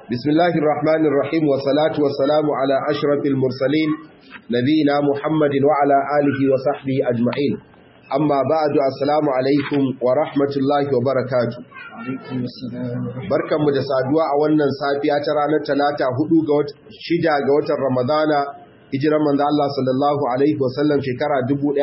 بسم الله الرحمن الرحيم والصلاة والسلام على أشرف المرسلين نبينا محمد وعلى آله وصحبه أجمعين أما بعد السلام عليكم ورحمة الله وبركاته barkan mu da saduwa a wannan safiya ta ranar talata hudu ga shida ga watan ramadana hijiran manzo Allah sallallahu alaihi wasallam shekara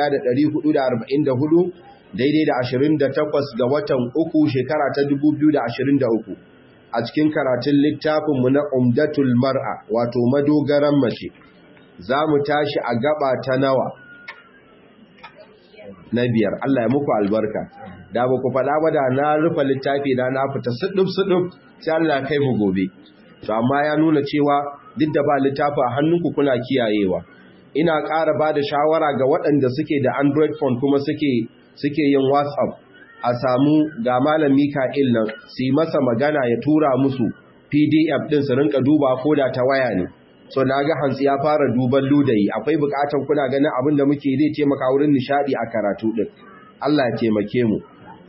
1444 daidai da 28 ga watan uku shekara ta 2023 a cikin karatun littafinmu na umdatul mar'a wato madogaran mace za mu tashi a gaba ta nawa na biyar Allah ya muku albarka da ba ku faɗa ba da na rufe littafi na na fita suɗuf-suɗuf sai Allah kai mu gobe to amma ya nuna cewa duk da ba littafi a hannunku kuna kiyayewa ina ƙara ba da shawara ga waɗanda suke da android phone kuma suke suke yin whatsapp a samu ga malam mika'il nan su yi masa magana ya tura musu pdf ɗin su rinka duba ko da ta waya ne so na ga hantsi ya fara duban ludayi akwai buƙatar kuna ganin abin da muke zai taimaka wurin nishaɗi a karatu ɗin Allah ya taimake mu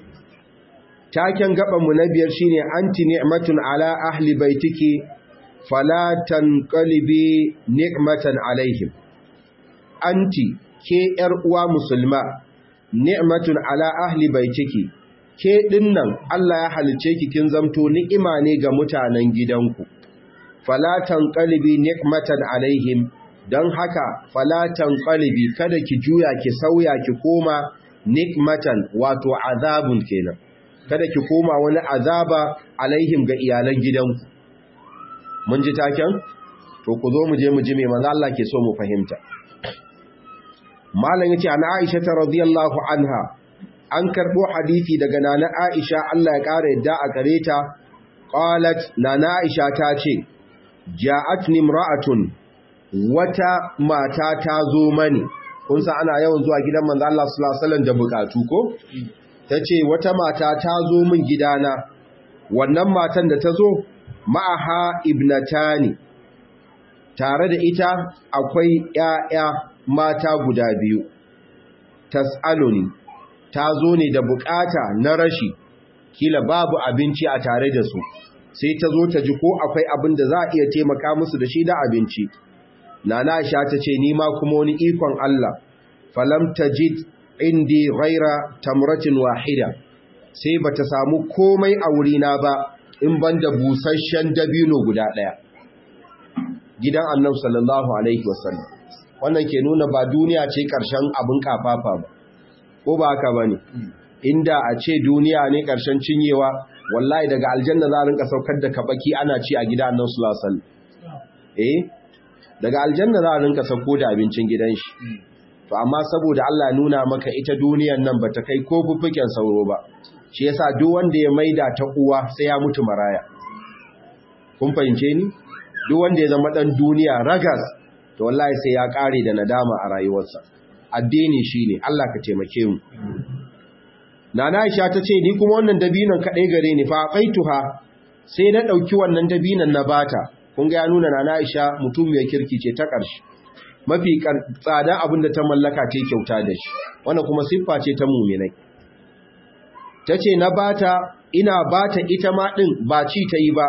taken gabanmu na biyar shine anti ni'matun ala ahli baitiki fala tanqalibi ni'matan alaihim anti ke yar uwa musulma ni'matun ala ahli baitiki ke dinnan Allah ya halice ki kin zamto ni'ima ne ga mutanen gidanku fala tanqalibi ni'matan alaihim dan haka fala tanqalibi kada ki juya ki sauya ki koma ni'matan wato azabun kenan kada ki koma wani azaba alaihim ga iyalan gidanku mun ji taken to ku zo mu je mu ji me manzo Allah ke so mu fahimta malam yace ana Aisha ta radiyallahu anha an karbo hadisi daga nana Aisha Allah ya kare yadda a gare ta qalat nana Aisha ta ce ja'atni imra'atun wata mata ta zo mani kun san ana yawan zuwa gidan manzo Allah sallallahu alaihi wasallam da bukatu ko tace wata mata ta zo min gidana wannan matan da ta zo ma'aha ibnatani tare da ita akwai ƴaƴa mata guda biyu tas'aluni ta zo ne da bukata na rashi kila babu abinci a tare da su sai ta zo ta ji ko akwai abin da za a iya taimaka musu da shi da abinci nana Aisha ta ce ni ma kuma wani ikon Allah falam tajid indi ghaira tamratin wahida sai bata samu komai a wurina ba in banda busasshen dabino guda daya gidan Annabi sallallahu alaihi wasallam wannan ke nuna ba duniya ce karshen abin kafafa ba ko ba haka bane inda a ce duniya ne karshen cinyewa wallahi daga aljanna za a rinka saukar da kabaki ana ci a gidan Annabi sallallahu alaihi wasallam eh daga aljanna za a rinka sauko da abincin gidan shi to amma saboda Allah nuna maka ita duniyan nan bata kai ko fuffuken sauro ba shi yasa duk wanda ya maida ta uwa sai ya mutu maraya kun fahimce ni duk wanda ya zama dan duniya ragas to wallahi sai ya kare da nadama a rayuwarsa addini shine Allah ka taimake mu Nana Aisha ta ce ni kuma wannan dabinon kadai gare ni fa qaituha sai na dauki wannan dabinon na bata kun ga ya nuna Nana Aisha mutum mai kirki ce ta ƙarshe mafi tsada abin da ta mallaka ta kyauta da shi wanda kuma siffa ce ta muminai ta ce na bata ina bata ita ma ɗin ba ci ta yi ba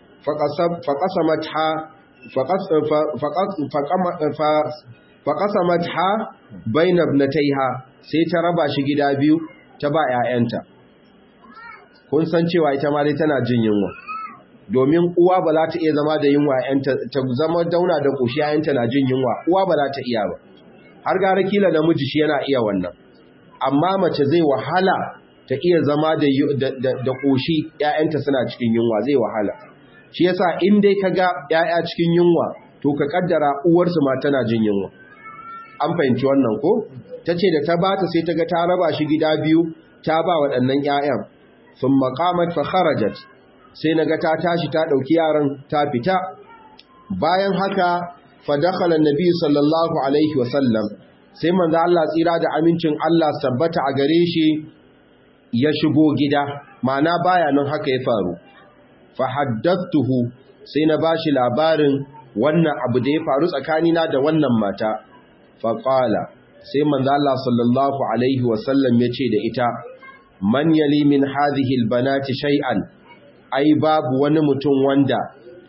faƙasamat ha bainab na ta yi ha sai ta raba shi gida biyu ta ba ‘ya'yanta kun san cewa ita ma dai tana jin yunwa domin uwa ba za ta iya zama da yunwa ta zama dauna da ƙoshi yayanta na jin yunwa uwa ba za ta iya ba har gara kila namiji shi yana iya wannan amma mace zai wahala ta iya zama da ƙoshi yayanta suna cikin yunwa zai wahala shi yasa in dai ka ga yaya cikin yunwa to ka kaddara uwarsu ma tana jin yunwa an fahimci wannan ko ta ce da ta bata sai ta ga ta raba shi gida biyu ta ba waɗannan 'ya'yan sun maƙamat fa kharajat sai naga ta tashi ta dauki yaran ta fita bayan haka fa dakhala annabi sallallahu alaihi wasallam sai manzo Allah tsira da amincin Allah sabbata a gare shi ya shigo gida mana baya nan haka ya faru fa haddathuhu sai na bashi labarin wannan abu da ya faru tsakanina da wannan mata fa qala sai manzo Allah sallallahu alaihi wasallam ya ce da ita man yali min hadhihi albanati shay'an ai babu wani mutum wanda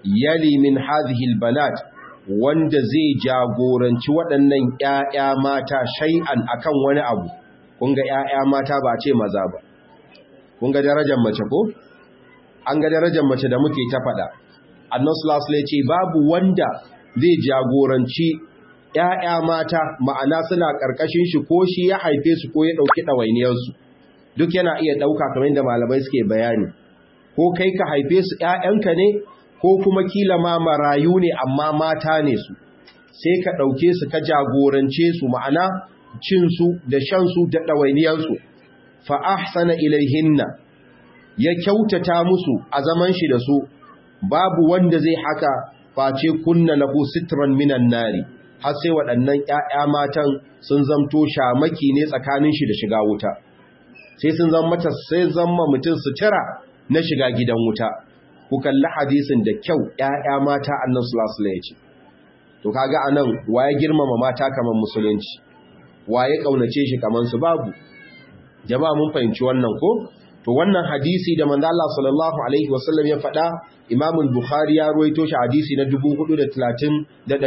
yali min hadhihi albanat wanda zai jagoranci waɗannan ƴaƴa mata shay'an akan wani abu kun ga ƴaƴa mata ba ce maza ba kun ga darajar mace ko an ga darajar mace da muke ta faɗa annabi sallallahu alaihi ce babu wanda zai jagoranci ƴaƴa mata ma'ana suna ƙarƙashin shi ko shi ya haife su ko ya ɗauki ɗawainiyar su duk yana iya ɗauka kamar yadda malamai suke bayani ko kai ka haife su ƴaƴanka ne ko kuma kila ma marayu ne amma mata ne su sai ka ɗauke su ka jagorance su ma'ana cinsu da shansu da ɗawainiyarsu fa ahsana ilaihinna ya kyautata musu a zaman shi da su babu wanda zai haka face kunna lahu sitran minan nari har sai waɗannan ƴaƴa matan sun zamto shamaki ne tsakanin shi da shiga wuta sai sun zama mata sai zama mutum sutura na shiga gidan wuta ku kalli hadisin da kyau ƴaƴa mata annabi sallallahu alaihi wasallam to kaga anan waye girmama mata kaman musulunci waye kaunace shi kaman su babu jama'a mun fahimci wannan ko to wannan hadisi da manzo Allah sallallahu alaihi wasallam ya faɗa Imam al-Bukhari ya ruwaito shi hadisi na 430 da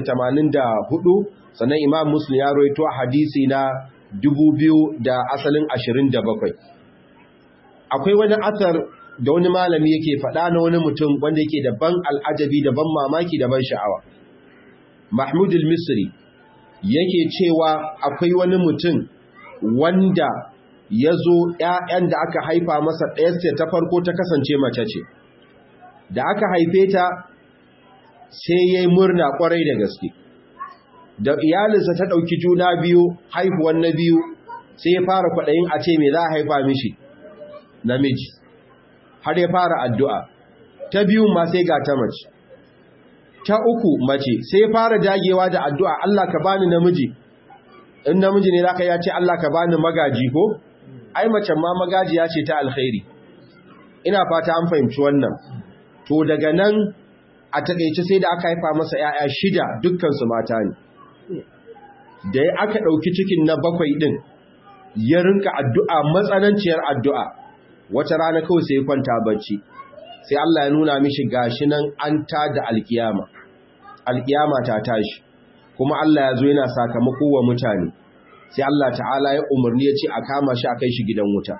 384 sannan Imam Muslim ya ruwaito hadisi na 2000 da asalin 27 akwai wani asar da wani malami yake faɗa na wani mutum wanda yake da ban al'ajabi da ban mamaki da ban sha'awa Mahmud al-Misri yake cewa akwai wani mutum wanda ya zo ‘ya'yan da aka haifa masa ɗayarsa ta farko ta kasance mace ce, da aka haife ta sai ya yi murna ƙwarai da gaske, da iyalinsa ta ɗauki juna biyu haihuwan na biyu sai ya fara kwaɗayin a ce mai za a haifa mishi namiji, har ya fara addu'a, ta biyu ma sai ga ta mace, ta uku mace sai ya fara dagewa da addu'a Allah ka bani namiji, in namiji ne za ka ya ce Allah ka bani magaji ko? ai macen ma magajiya ce ta alkhairi ina fata an fahimci wannan to daga nan a takeice sai da aka haifa masa yaya shida dukkan su mata ne da aka dauki cikin na bakwai din ya rinka addu'a matsananciyar addu'a wata rana kawai sai ya kwanta bacci sai Allah ya nuna mishi gashi nan an ta da alkiyama alkiyama ta tashi kuma Allah ya zo yana sakamako wa mutane sai Allah ta'ala ya umarni ya ce a kama shi a kai shi gidan wuta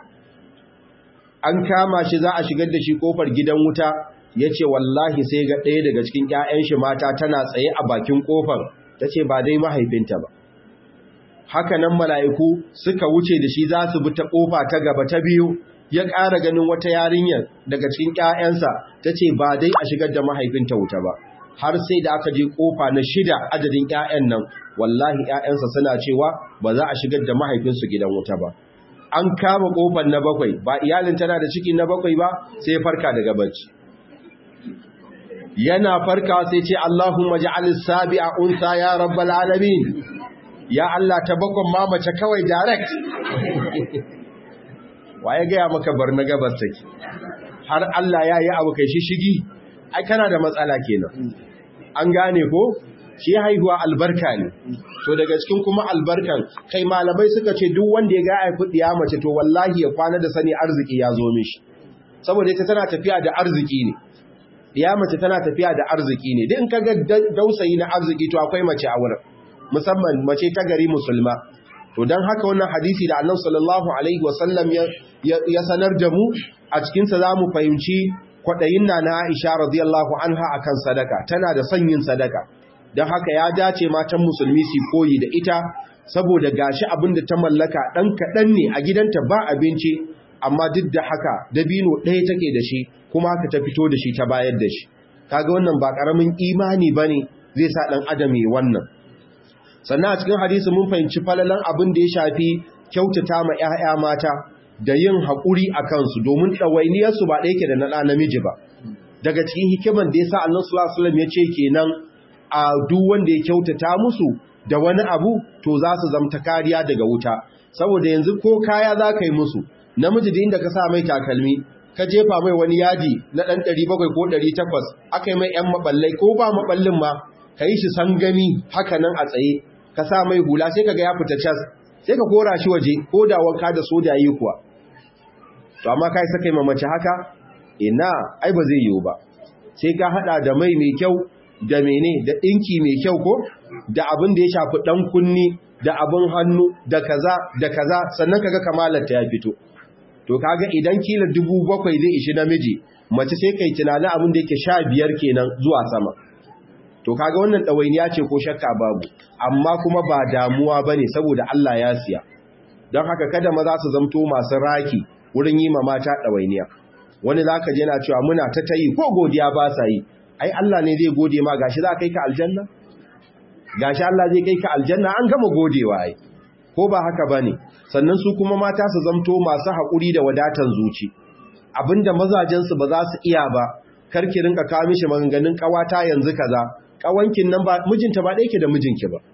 an kama shi za a shigar da shi kofar gidan wuta ya ce wallahi sai ga ɗaya daga cikin ‘ya'yan shi mata tana tsaye a bakin kofar ta ce ba dai mahaifinta ba haka nan mala'iku suka wuce da shi za su bi ta kofa ta gaba ta biyu ya ƙara ganin wata yarinyar daga cikin ‘ya'yansa ta ce ba dai a shigar da mahaifinta wuta ba har sai da aka je kofa na shida adadin ‘ya'yan nan wallahi ‘ya'yansa suna cewa ba za a shigar da mahaifinsu gidan wuta ba. An kama kofar na bakwai, ba iyalin tana da ciki na bakwai ba sai farka daga bacci. Yana farka sai ce Allahumma ja'alis sabi'a unsa ya rabbal alamin. Ya Allah ta bakon mamace kawai direct. Wa ya gaya maka bar na gabas take. Har Allah ya yi abu kai shi shigi, ai kana da matsala kenan. An gane ko? shi haihuwa albarka ne to daga cikin kuma albarkan kai malamai suka ce duk wanda ya ga haifi diya mace to wallahi ya kwana da sani arziki ya zo mishi saboda ita tana tafiya da arziki ne diya mace tana tafiya da arziki ne duk in ka ga dausayi na arziki to akwai mace a wurin musamman mace ta gari musulma to dan haka wannan hadisi da Annabi sallallahu alaihi wasallam ya sanar da mu a cikin sa zamu fahimci kwadayin na na Aisha radiyallahu anha akan sadaka tana da sanyin sadaka don haka ya dace matan musulmi su koyi da ita saboda gashi abin da ta mallaka ɗan kaɗan ne a gidanta ba abinci amma duk da haka dabino ɗaya take da shi kuma haka ta fito da shi ta bayar da shi kaga wannan ba ƙaramin imani ba ne zai sa ɗan adam yi wannan sannan a cikin hadisi mun fahimci falalan abin da ya shafi kyautata ma 'ya'ya mata da yin haƙuri a kansu domin ɗawainiyarsu ba ɗaya ke da na ɗa namiji ba daga cikin hikiman da ya sa Allah sallallahu alaihi wasallam ya ce kenan a duk wanda ya kyautata musu da wani abu to za su zamta kariya daga wuta saboda yanzu ko kaya za ka yi musu namiji da inda ka sa mai takalmi ka jefa mai wani yadi na ɗan 700 ko 800 aka yi mai ‘yan maɓallai ko ba maɓallin ma ka yi shi sangami haka nan a tsaye ka sa mai hula sai ka ga ya fita cas sai ka kora shi waje ko da wanka da soja yi kuwa to amma kai saka yi mamace haka ina ai ba zai yiwu ba sai ka hada da mai mai kyau da mene da dinki mai kyau ko da abin da ya shafi dan kunni da abin hannu da kaza da kaza sannan kaga kamalar ta ya fito to kaga idan kila dubu bakwai zai ishi namiji mace sai kai tunanin abin da yake sha biyar kenan zuwa sama to kaga wannan ɗawainiya ce ko shakka babu amma kuma ba damuwa ba ne saboda Allah ya siya don haka kada maza su zamto masu raki wurin yi ma mata ɗawainiya wani za ka je na cewa muna ta tayi ko godiya ba sa yi ai Allah ne zai gode ma gashi za kai ka aljanna gashi Allah zai kai ka aljanna an gama godewa ai ko ba haka ba ne sannan su kuma mata su zamto masu haƙuri da wadatan zuci abinda mazajensu ba za su iya ba karki rinka kawo mishi maganganun ƙawata yanzu kaza ƙawankin nan ba mijinta ba ɗaya ke da mijinki ba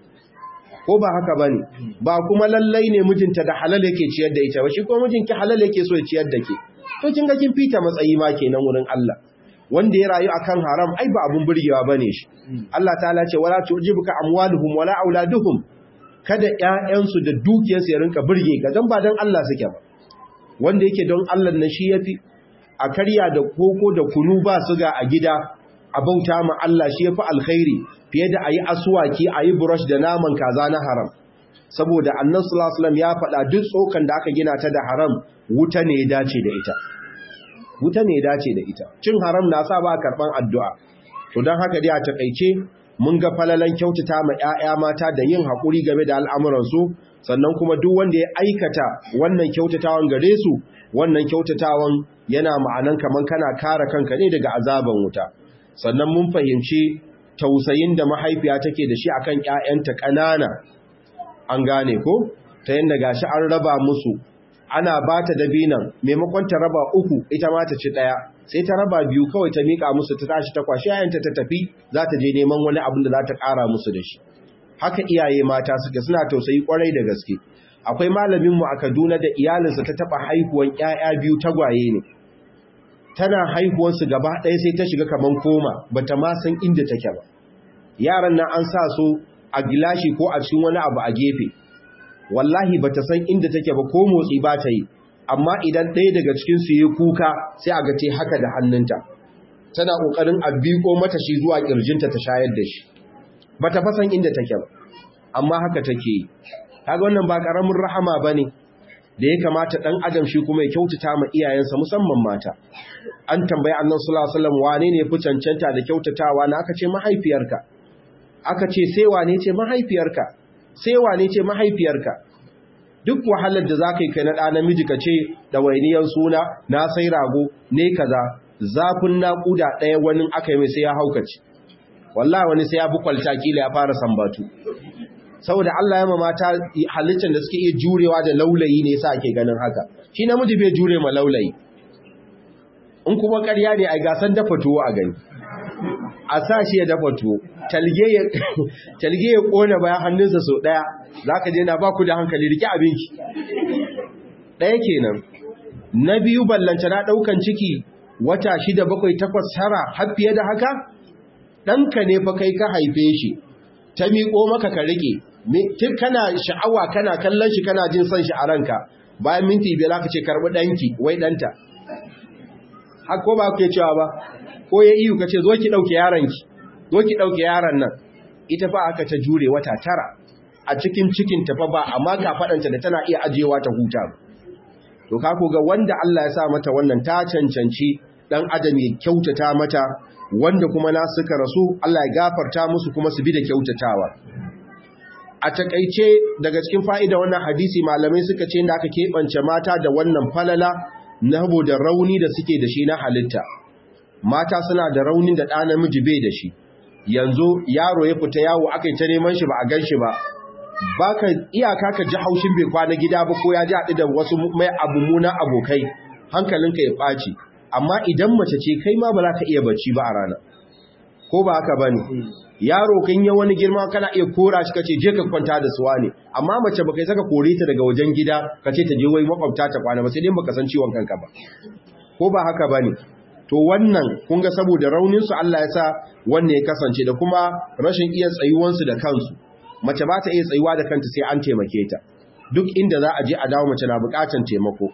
ko ba haka ba ne ba kuma lallai ne mijinta da halal yake ciyar da ita ba shi kuma mijinki halal yake so ya ciyar da ke to kin ga kin fita matsayi ma kenan wurin Allah wanda ya rayu akan haram ai ba abun burgewa bane shi Allah ta'ala ce wala tujibuka amwaluhum wala auladuhum kada ƴaƴansu da dukiyarsu ya rinka burge ka dan ba dan Allah suke ba wanda yake don Allah na shi yafi a karya da koko da kunu ba suga a gida a bauta ma Allah shi yafi alkhairi fiye da ayi aswaki ayi brush da naman kaza na haram saboda annabi sallallahu alaihi wasallam ya faɗa duk tsokan da aka gina ta da haram wuta ne ya dace da ita wuta ne ya dace da ita cin haram na sa ba karban addu'a to dan haka dai a takeice mun ga falalan kyautata ma ƴaƴa mata da yin hakuri game da al'amuran su sannan kuma duk wanda ya aikata wannan kyautatawan gare su wannan kyautatawan yana ma'anan kaman kana kare kanka ne daga azaban wuta sannan mun fahimci tausayin da mahaifiya take da shi akan ƴaƴanta ƙanana an gane ko ta yanda gashi an raba musu ana ba ta dabinan maimakon ta raba uku ita ma ta ci ɗaya sai ta raba biyu kawai ta miƙa musu ta tashi ta kwashi yayanta ta tafi za ta je neman wani abin da za ta ƙara musu da shi haka iyaye mata suke suna tausayi kwarai da gaske akwai malaminmu a Kaduna da iyalinsa ta taba haihuwan ƴaƴa biyu tagwaye ne tana haihuwan su gaba ɗaya sai ta shiga kaman koma bata ma san inda take ba yaran nan an sa su a gilashi ko a cikin wani abu a gefe wallahi bata san inda take ba ko motsi ba ta yi amma idan ɗaya daga cikin su yi kuka sai a ga te haka da hannunta tana kokarin a biko mata shi zuwa kirjinta ta shayar da shi bata fasan inda take ba amma haka take yi kaga wannan ba karamin rahama bane da ya kamata dan adam shi kuma ya kyautata ma iyayensa musamman mata an tambayi annabi sallallahu alaihi wasallam wane ne fi cancanta da kyautatawa na aka ce mahaifiyarka aka ce sai wane ce mahaifiyarka sai wane ce mahaifiyarka duk wahalar da zaka yi kai na ɗa namiji ka ce ɗawainiyar suna na sai rago ne kaza zafin naƙuda ɗaya wani aka yi mai sai ya haukace wallahi wani sai ya bi kwalta kila ya fara sambatu saboda Allah ya mamata halittar da suke iya jurewa da laulayi ne yasa ake ganin haka shi namiji bai jure ma laulayi in kuma ƙarya ne ai gasan dafa tuwo a gani a sa shi ya dafa tuwo talge ya kona bayan hannunsa sau ɗaya za ka je na ba ku da hankali rike abinki ɗaya kenan na biyu ballanta na ɗaukan ciki wata shida bakwai takwas tara har fiye da haka ɗanka ne fa kai ka haife shi ta miƙo maka ka rike tun kana sha'awa kana kallon shi kana jin son shi a ranka bayan minti biyar aka ce karɓi ɗanki wai ɗanta har ko ba ku cewa ba ko ya iyo ka ce zo ki ɗauke yaronki zo ki ɗauke yaron nan ita fa aka ta jure wata tara a cikin cikin tafa ba amma ka faɗanta da tana iya ajiyewa ta huta to ka ko ga wanda Allah ya sa mata wannan ta cancanci dan adam ya kyautata mata wanda kuma na suka rasu Allah ya gafarta musu kuma su bi da kyautatawa a takaice daga cikin fa'ida wannan hadisi malamai suka ce da aka keɓance mata da wannan falala na da rauni da suke da shi na halitta mata suna da raunin da ɗa namiji bai da shi yanzu yaro ya fita yawo aka yi ta neman shi ba a gan shi ba baka iyaka ka ji haushin bai kwana gida ba ko ya ji haɗu da wasu mai abu muna abokai hankalinka ya ɓaci amma idan mace ce kai ma ba za ka iya bacci ba a rana ko ba haka ba ne yaro kan yi wani girma kana iya kora shi kace je ka kwanta da suwa ne amma mace baka saka kore ta daga wajen gida kace ta je wai makwabta ta kwana ba sai dai baka san ciwon kanka ba ko ba haka ba ne to wannan kun ga saboda raunin su Allah ya sa wannan ya kasance da kuma rashin iya tsayuwansu da kansu mace ba ta iya tsayuwa da kanta sai an taimake ta duk inda za a je a dawo mace na bukatan taimako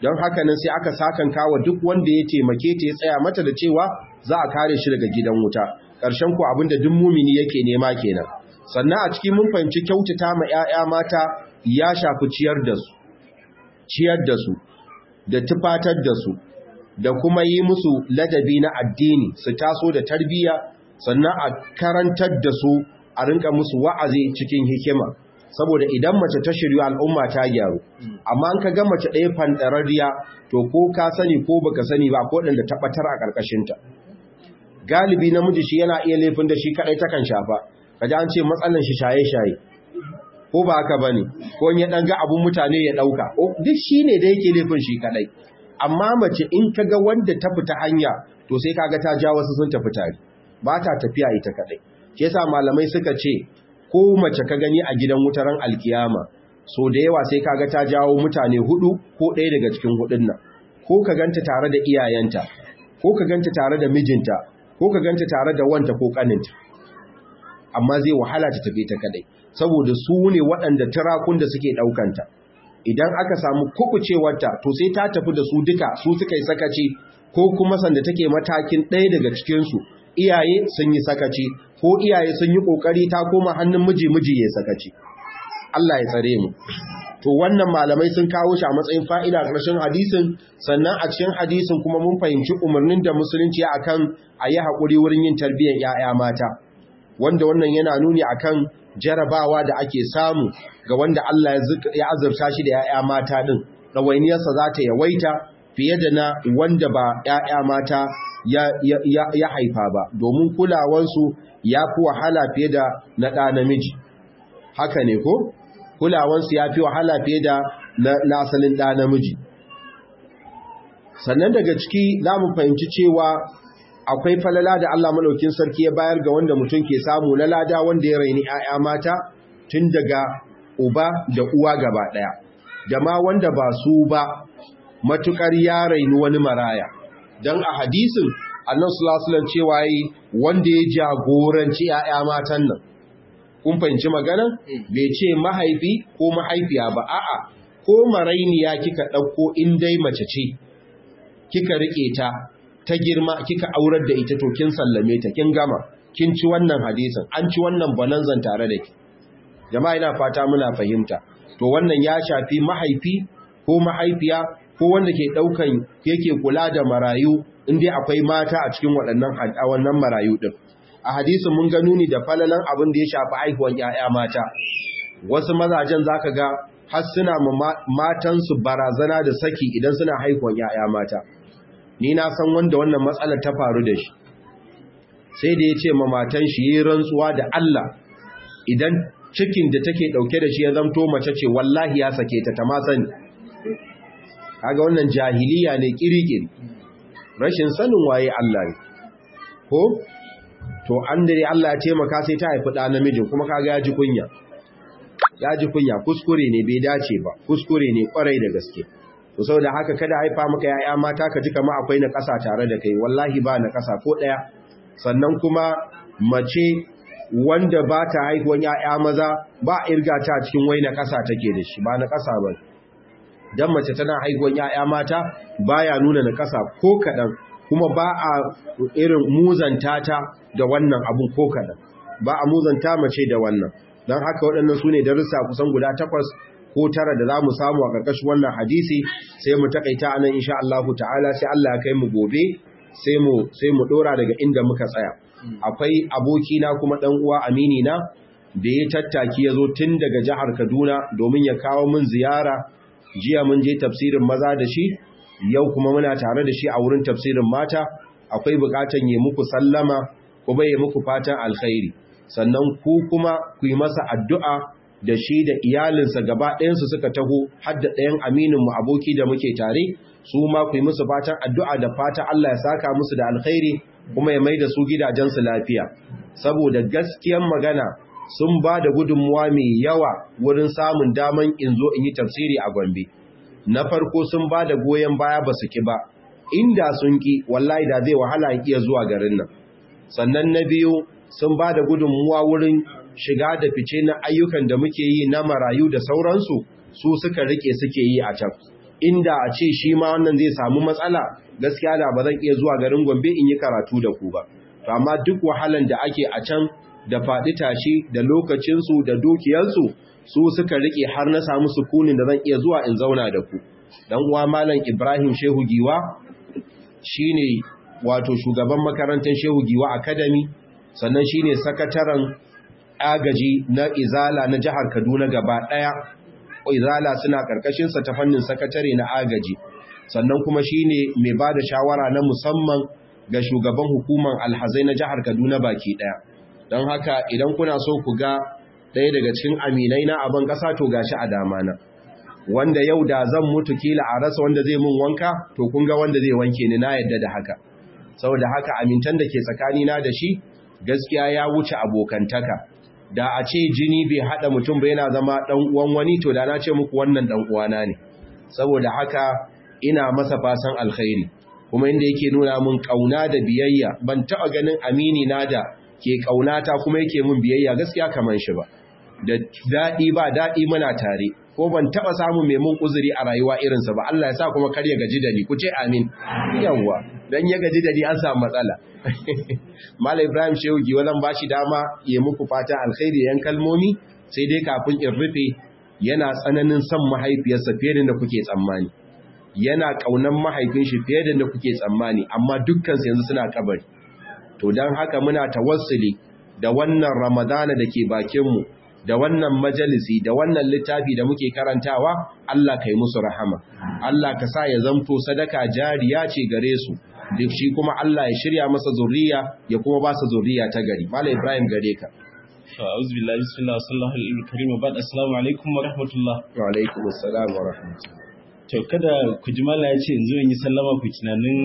don haka nan sai aka sakan kawo duk wanda ya taimake ta ya tsaya mata da cewa za a kare shi daga gidan wuta ƙarshen ku abinda duk mumini yake nema kenan sannan a cikin mun fahimci kyautata ma 'ya'ya mata ya shafi ciyar da su ciyar da su da tufatar da su da kuma yi musu ladabi na addini su taso da tarbiyya sannan a karantar da su a rinka musu wa'azi cikin hikima saboda idan mace ta shiryu al'umma ta gyaru amma an ka ga mace ɗaya fanɗararriya to ko ka sani ko baka sani ba ko ɗanda tabbatar a ƙarƙashinta galibi namiji shi yana iya laifin da shi kaɗai takan shafa kaji an ce matsalan shi shaye-shaye ko ba haka bane ko ya ɗan ga abun mutane ya ɗauka duk shi ne da yake laifin shi kaɗai amma mace in ka ga wanda ta fita hanya to sai kaga ta ja wasu sun tafi tare ba ta tafiya ita kaɗai ke sa malamai suka ce ko mace ka gani a gidan wutaran alkiyama so da yawa sai kaga ta jawo mutane hudu ko ɗaya daga cikin hudun nan ko ka ganta tare da iyayenta ko ka ganta tare da mijinta ko ka ganta tare da wanta ko kaninta amma zai wahala ta tafi ta kadai saboda su ne waɗanda turakun da suke ɗaukanta idan aka samu kukucewarta to sai ta tafi da su duka su suka yi sakaci ko kuma sanda take matakin ɗaya daga cikinsu iyaye sun yi sakaci ko iyaye sun yi ƙoƙari ta koma hannun miji miji ya sakaci Allah ya tsare mu to wannan malamai sun kawo shi a matsayin fa'ida ƙarshen hadisin sannan a cikin hadisin kuma mun fahimci umarnin da musulunci akan a yi haƙuri wurin yin tarbiyyar ‘ya'ya mata wanda wannan yana nuni akan jarabawa da ake samu ga wanda Allah ya azurta shi da ‘ya'ya mata ɗin ɗawainiyarsa za ta yawaita fiye da na wanda ba ‘ya'ya mata ya haifa ba domin kulawansu ya fi wahala fiye da na ɗa namiji haka ne ko? kulawansu ya fi wahala fiye da na asalin ɗa namiji sannan daga ciki za mu fahimci cewa akwai falala da Allah maɗaukin sarki ya bayar ga wanda mutum ke samu na lada wanda ya raini ‘ya'ya mata tun daga uba da uwa gaba ɗaya da ma wanda ba su ba matuƙar ya raini wani maraya don a hadisin annan sulasulan cewa yi wanda ya jagoranci ‘ya'ya matan nan kun fahimci magana bai ce mahaifi ko mahaifiya ba a'a ko marainiya kika ɗauko in dai mace ce kika riƙe ta ta girma kika aurar da ita to kin sallame ta kin gama kin ci wannan hadisin an ci wannan bananzan tare da ki jama'a ina fata muna fahimta to wannan ya shafi mahaifi ko mahaifiya ko wanda ke ɗaukan yake kula da marayu in dai akwai mata a cikin waɗannan wannan marayu ɗin a hadisin mun ga nuni da falalan abin da ya shafi haihuwan ‘ya'ya mata wasu mazajen za ka ga har suna matansu barazana da saki idan suna haihuwan ‘ya'ya mata ni na san wanda wannan matsalar ta faru da shi sai da ya ce ma matan shi yi rantsuwa da Allah idan cikin da take ɗauke da shi ya zamto mace ce wallahi ya sake ta ta ma sani kaga wannan jahiliya ne kirikiri rashin sanin waye Allah ne ko to an dare Allah ya taimaka sai ta haifi ɗa namijin kuma kaga ya ji kunya ya ji kunya kuskure ne bai dace ba kuskure ne kwarai da gaske to saboda haka kada haifa maka yaya mata ka ji kamar akwai na ƙasa tare da kai wallahi ba na ƙasa ko ɗaya sannan kuma mace wanda ba ta haihuwan yaya maza ba irga ta cikin wai na ƙasa take da shi ba na ƙasa ba dan mace tana haihuwan yaya mata baya nuna na ƙasa ko kaɗan kuma ba a irin muzanta ta da wannan abun ko kaɗan ba a muzanta mace da wannan don haka waɗannan su ne darussa kusan guda takwas ko tara da za mu samu a ƙarƙashin wannan hadisi sai mu takaita anan insha Allah ta'ala sai Allah ya kai mu gobe sai mu sai mu dora daga inda muka tsaya akwai abokina kuma dan uwa amini na da ya tattaki ya zo tun daga jihar Kaduna domin ya kawo min ziyara jiya mun je tafsirin maza da shi yau kuma muna tare da shi a wurin tafsirin mata akwai bukatan yi muku sallama kuma yi muku fatan alkhairi sannan ku kuma ku yi masa addu'a da shi da iyalinsa gaba ɗayansu suka taho har da ɗayan amininmu aboki da muke tare su ma ku yi musu fatan addu'a da fata Allah ya saka musu da alkhairi kuma ya mai da su gidajensu lafiya saboda gaskiyan magana sun ba da gudunmuwa mai yawa wurin samun daman in zo in yi tafsiri a Gombe. Na farko sun ba da goyon baya ba su ki ba, inda sun ki wallahi da zai wahala iya zuwa garin nan. Sannan na biyu sun ba da gudunmuwa wurin shiga da fice na ayyukan da muke yi na marayu da sauransu su suka rike suke yi a can. inda a ce shi ma wannan zai samu matsala gaskiya da ba zan iya zuwa garin Gombe in yi karatu da ku ba to amma duk wahalan da ake a can da faɗi tashi da lokacinsu da dukiyarsu su suka rike har na samu sukunin da zan iya zuwa in zauna da ku dan uwa malam Ibrahim Shehu Giwa shine wato shugaban makarantar Shehu Giwa Academy sannan shine sakataren agaji na Izala na jihar Kaduna gaba daya Izala suna karkashin sa ta fannin sakatare na agaji sannan kuma shine mai bada shawara na musamman ga shugaban hukumar alhazai na jihar Kaduna baki daya don haka idan kuna so ku ga ɗaya daga cikin aminai na abin ƙasa to gashi a dama na wanda yau da zan mutu kila a rasa wanda zai mun wanka to kun ga wanda zai wanke ni na yadda da haka saboda haka amintan da ke tsakanina da shi gaskiya ya wuce abokantaka da a ce jini bai hada mutum ba yana zama dan uwan wani to da na ce muku wannan dan uwana ne saboda haka ina masa fasan alkhairi kuma inda yake nuna mun kauna da biyayya ban taba ganin amini na da ke kaunata kuma yake mun biyayya gaskiya kaman shi ba da dadi ba dadi muna tare ko ban taba samun mai mun uzuri a rayuwa irinsa ba Allah ya sa kuma kar ya gaji da ni ku ce amin yawa dan ya gaji da ni an samu matsala Malam Ibrahim Shehu Giwa zan bashi dama ya muku fatan alkhairi yan kalmomi sai dai kafin in rufe yana tsananin son mahaifiyarsa fiye da kuke tsammani yana kaunan mahaifin shi fiye da kuke tsammani amma dukkan su yanzu suna kabari to dan haka muna tawassuli da wannan Ramadana da ke bakin mu da wannan majalisi da wannan littafi da muke karantawa Allah kai musu rahama Allah ka sa ya zamto sadaka jariya ce gare su duk shi kuma Allah ya shirya masa zurriya ya kuma ba su zurriya ta gari Malam Ibrahim gare ka a'udhu billahi bismillah sallallahu alaihi wa karim ba'd assalamu alaikum wa rahmatullah wa alaikum assalam wa rahmatullah to kada ku ji mala ya ce in zo in yi sallama ku tunanin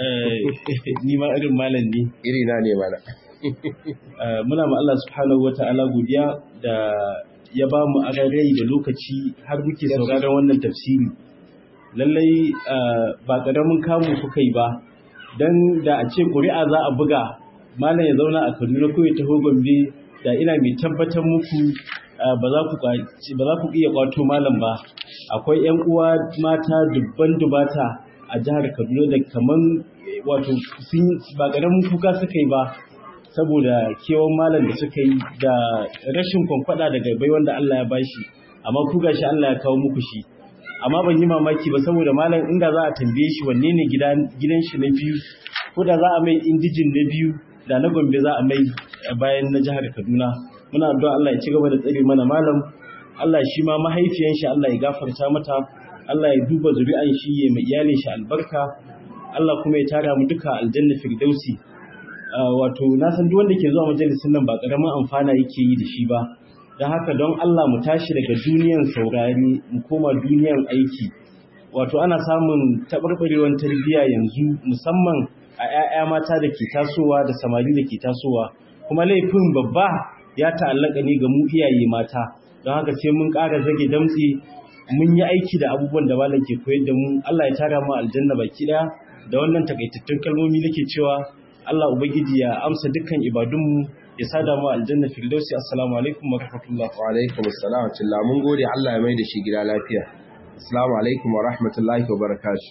ni ma irin malam ne iri na ne mana muna ma Allah subhanahu wa ta'ala godiya da ya ba mu agarai da lokaci har muke sauraron wannan tafsiri lallai ba ƙaramin kamu kuka yi ba don da a ce ƙuri'a za a buga malam ya zauna a kaduna ko ya taho gombe da ina mai tabbatar muku ba za ku iya kwato malam ba akwai 'yan uwa mata dubban dubata a jihar kaduna da kaman wato ba ƙaramin kuka suka yi ba saboda kewan malam da suka yi da rashin kwamfada daga bai wanda Allah ya bashi amma ku gashi Allah ya kawo muku shi amma ban yi mamaki ba saboda malam inda za a tambaye shi wanne ne gidan shi na biyu ko da za a mai indijin na biyu da na gombe za a mai bayan na jihar kaduna muna addu'a Allah ya ci gaba da tsare mana malam Allah shi ma mahaifiyan shi Allah ya gafarta mata Allah ya duba zuri'an shi ya mai iyalin shi albarka Allah kuma ya tara mu duka aljanna firdausi wato na san duk wanda ke zuwa majalisin nan ba karamin amfana yake yi da shi ba don haka don Allah mu tashi daga duniyan saurari mu koma duniyan aiki wato ana samun taɓarɓarewar tarbiyya yanzu musamman a 'ya'ya mata da ke tasowa da samari da ke tasowa kuma laifin babba ya ta'allaka ne ga mu iyaye mata don haka sai mun ƙara zage damtse mun yi aiki da abubuwan da malam ke koyar da mu Allah ya tara mu aljanna baki ɗaya da wannan takaitattun kalmomi nake cewa Allah ubangiji ya amsa dukkan ibadunmu ya sada mu aljanna firdausi assalamu alaikum wa rahmatullah wa alaikum assalam wa rahmatullah mun gode Allah ya mai da shi gida lafiya assalamu alaikum wa rahmatullahi wa barakatuh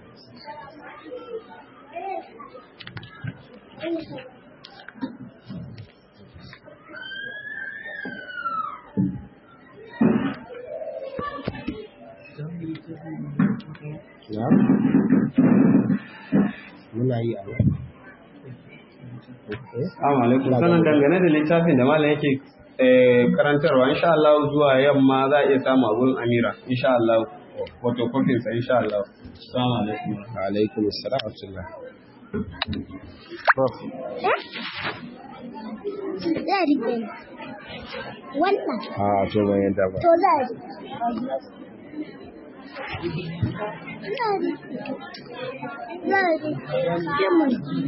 muna yi a Assalamu alaikum. Sanan dangane da littafin da malam yake karantarwa insha Allah zuwa yamma za a iya samu abun Amira insha Allah photocopy sa insha Allah. Assalamu alaikum. Wa alaikum assalam wa rahmatullah. Za rike ni. Wannan. Ah, to ban yadda ba. To za rike. Za rike. Za rike.